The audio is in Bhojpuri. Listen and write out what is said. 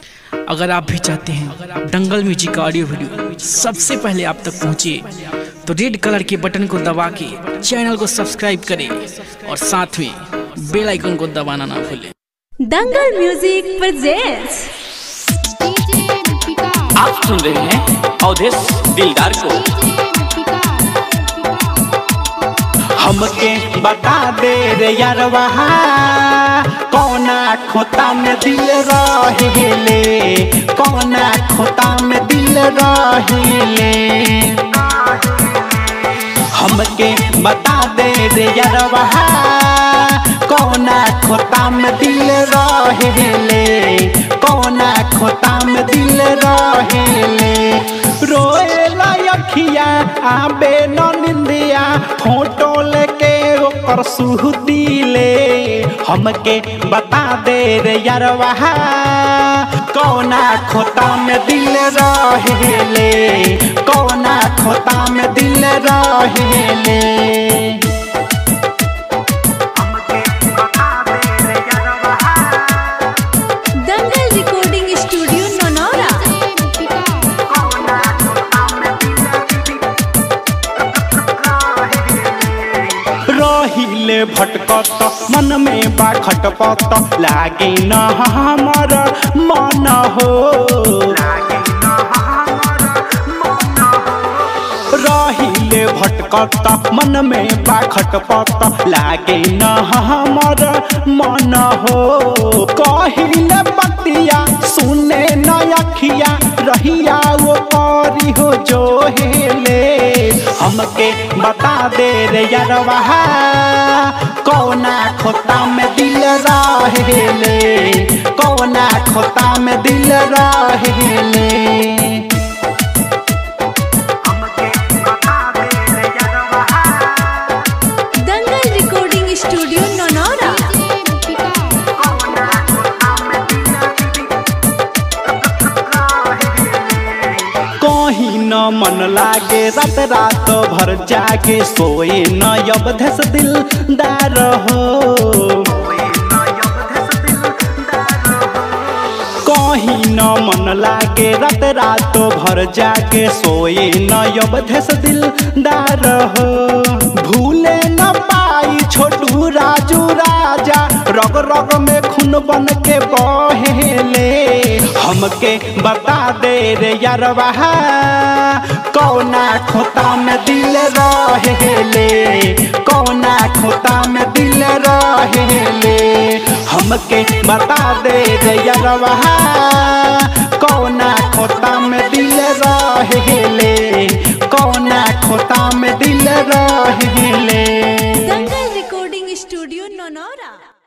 अगर आप भी चाहते हैं दंगल म्यूजिक का ऑडियो वीडियो सबसे पहले आप तक पहुंचे तो रेड कलर के बटन को दबा के चैनल को सब्सक्राइब करें और साथ में बेल आइकन को दबाना ना भूलें दंगल म्यूजिक प्रेजेंट्स आप सुन रहे हैं अवधेश दिलदार को हमके बता दे रे यारवा कौना खोता में दिल रहेले कौना खोता में दिल रहेले हमके बता दे रे यारवा कौना खोता में दिल रहेले कौना खोता में दिल रहेले रोएला अखिया आबे न निंदिया फोटो लेके ओकर सुहती ले हमके बता दे रे यारवा कौना खोता में दिल रहेले कौना खोता में दिल रहेले दंगल रिकॉर्डिंग स्टूडियो ननौरा रहिले भटकत मन में बा खटपत लागे न हमर मन हो रहिले भटकत मन में बा खटपत लागे न हमर मन हो कहिले बतिया सुने न अखिया रहिया वो करी हो जो हेले हमके बता दे रे यारवा कौना खोता में दिल रहेले कौना खोता में दिल रहेले दंगल रिकॉर्डिंग स्टूडियो ननौरा कहीं न मन लागे रात रात भर जागे सोए न अवधेश दिलदार हो कहीं न मन लागे रात रात भर जागे सोए न अवधेश दिलदार हो भूले न पाई छोटू राजू राजा रग रग में खून बन के बहेले हमके बता दे रे यारवा कौना खोता में दिल रहेले कौना खोता में दिल रहेले हमके बता दे रे यारवा कौना खोता में दिल रहेले कौना खोता में दिल रहेले दंगल रिकॉर्डिंग स्टूडियो ननौरा